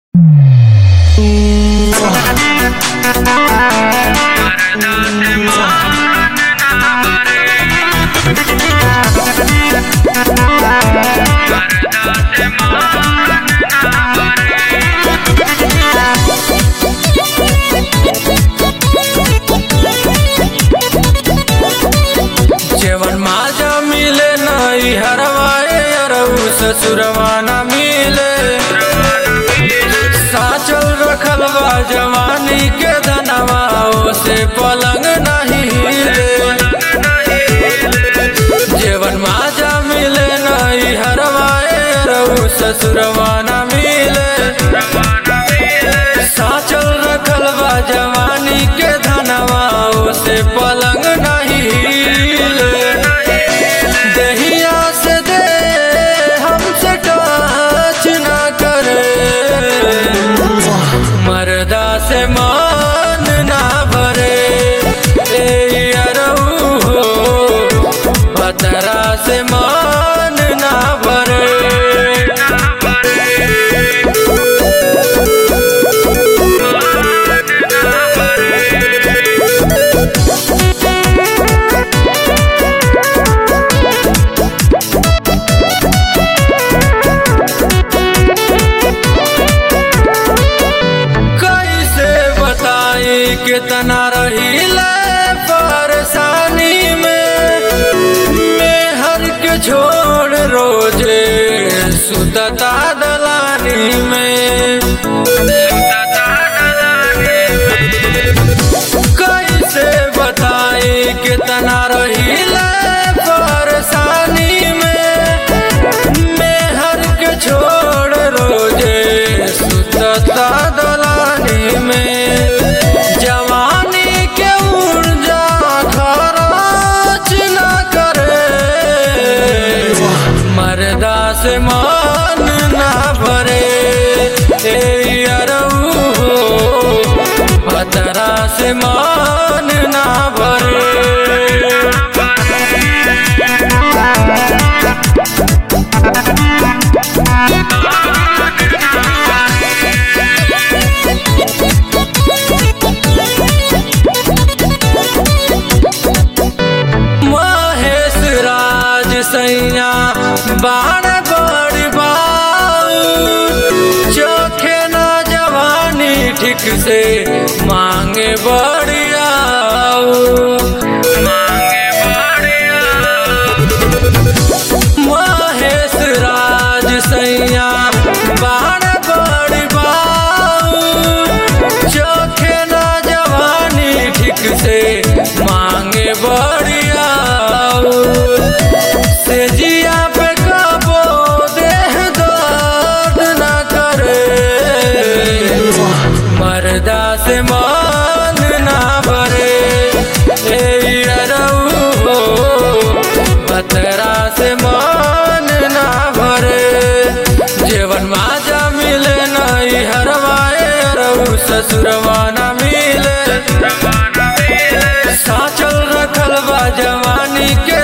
जेवन माजा मिले नई हरवाए अरऊ ससुरवा न मिले साचल रखल बा जवानी के धनवा से पलंग नहीं हिले जेवन माजा मिले नई हरवाए अरऊ ससुरवा न मिले साचल रखल बा जवानी के धनवा से पलंग नहीं हिले दहिया से दे हमसे टच न करे मर्दा से मान ना भरे ए अरऊ हो बतरा से मान ना भरे कैसे बताई कितना रहीले परेशानी में मैं हर के छोड़ रोजे सुतता दलानी में कैसे बताई कितना रहीले परेशानी में मैं हर के छोड़ रोजे सुतता दलानी में जवानी के ऊर्जा खराच न करे मर्दा से मान ना भरे ए अरऊ हो बतरा से मान ना भरे महेश राज सैया बाण बड़ी बाऊ चोखे न जवानी ठीक से मांगे बड़ियाऊ मांगे महेश राज सैया बाण बड़ी बाऊ चोखे न जवानी ठीक से मांगे बड़ियाऊ से जिया पे कबो देह दर्द न करे मर्दा से मान ना भरे ए अरऊ हो बतरा से मान ना भरे जेवन माजा मिले नई हरवाए अरऊ ससुरवा न मिले साचल रखल बा जवानी के